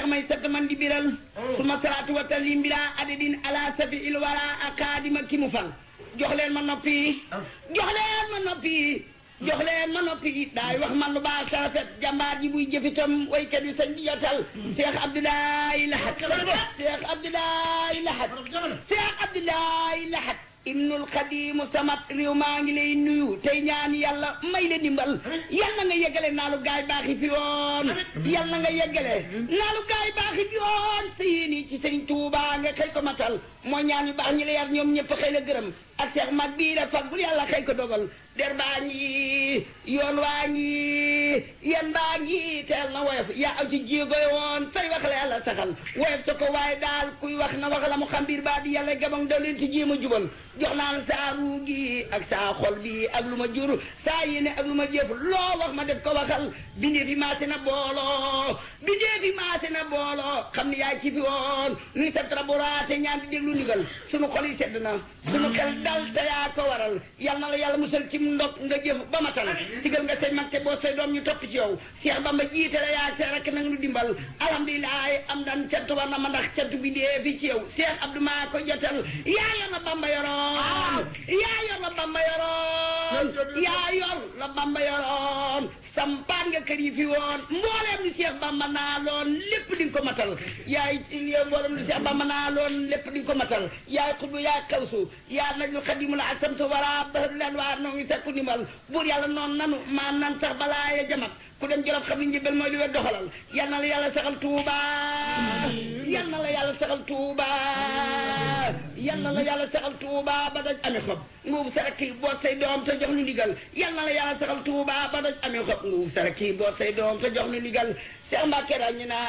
seex may sant man di biral suma salaatu wa taslim bila adadin ala safi il wara akaadima ki mu fal jox leen ma noppi jox leen ma noppi jox leen ma noppi daay wax man lu baax sa rafet jàmbaar ji buy jëfitam waykat yi sañ di jotal Cheikh Abdoulaye Lahat Cheikh Abdoulaye Lahat Cheikh Abdoulaye Lahat ibnul xadimu samat réew maa ngi lay nuyu tey ñaan yàlla may la dimbal yàlla nga yeggale naalu gaay baaxi fi woon yàlla nga yeggale naalu gaay baaxi fi woon sa yéeni ci sëriñ Tuuba nga xëy ko matal moo ñaan yu baax ñi la yar ñoom ñëpp xëy la gërëm ak seex mag bii da fag bul yàlla xëy ko dogal der baa ngi yoon waa ngi yan baa ngi teel na woyof yaa aw ci jéego woon say wax la yàlla saxal woyof sa ko waaye daal kuy wax na wax la mu xam biir baa di yàlla gabang daw leen ci jéem a jubal jox naa la saa ruu gi ak saa xol bi ak lu ma jur saa yéene ak lu ma jëf loo wax ma def ko waxal bindee fi maase na booloo bindee fi maase na booloo xam ni yaay ci fi woon nuy sa traboraate ñaan di déglu ndigal sunu xol yi sedd na sunu xel dal te yaa ko waral yal na la yàlla musal ci ndog nga jëf ba matal digal nga say mag te boo say doom ñu topp ci yow Cheikh Bamba jiite la yaa say rek nag nu dimbal alhamdulilah am dan cant war na ma ndax cant bi dee fi ci yow Cheikh Abdou maa ko jotal yaa yor la Bamba yoroon yaa yor la Bamba yoroon yaa yor la Bamba yoroon sampaan nga kër yi fi woon mbooleem lu Cheikh Bamba naa loon lépp di nga ko matal yaay mbooleem lu Cheikh Bamba naa loon lépp di nga ko matal yaay xutbu yaay kawsu yaa najul xadimu la ak samtu wara bahadu leen waa noo ngi sakku ndimbal buur yàlla noonu nanu maa nan sax balaa ya jamat ku dem jolof xam ni njëbal mooy li wet doxalal yal na la yàlla saxal tuuba yal na la yàlla saxal tuuba yal na la yàlla saxal tuuba ba daj amee xob nguub saraki boot say doom te jox nu ndigal yal na la yàlla saxal tuuba ba daj amee xob nguub saraki boot say doom te jox nu ndigal Seex Mbàkke daal ñu naa